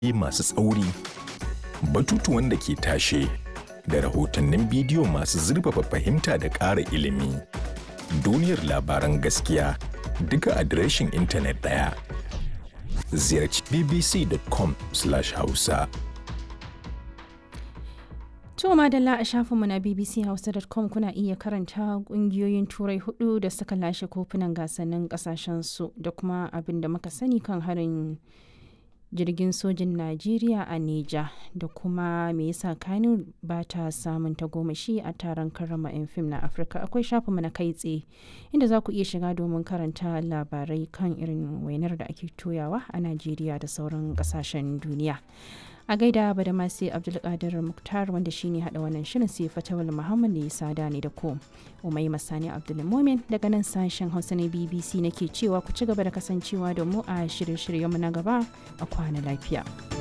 masu tsauri, batutuwan da ke tashe, da rahotannin bidiyo masu zurfafa fahimta da ƙara ilimi. Duniyar labaran gaskiya duka adireshin intanet ɗaya. Ziyarci bbc.com/hausa. To madalla a shafinmu na bbchausa.com kuna iya karanta kungiyoyin turai hudu da suka lashe kofunan gasannin kasashensu da kuma abin da muka sani kan harin jirgin sojin Najeriya a Neja da kuma me yasa Kano ba ta samun tagomashi a taron karrama 'yan fim na Afirka akwai shafinmu na kai tsaye inda za ku iya shiga domin karanta labarai kan irin wainar da ake toyawa a Najeriya da sauran kasashen duniya. a gaida ba da masu abdulkadir muktar wanda shine hada wannan shirin sai fatawal muhammad da ya sada ne da ko umai masani abdulmomin daga nan sashen hausa na bbc nake cewa ku ci gaba da kasancewa da mu a shirye-shiryenmu na gaba a kwana lafiya.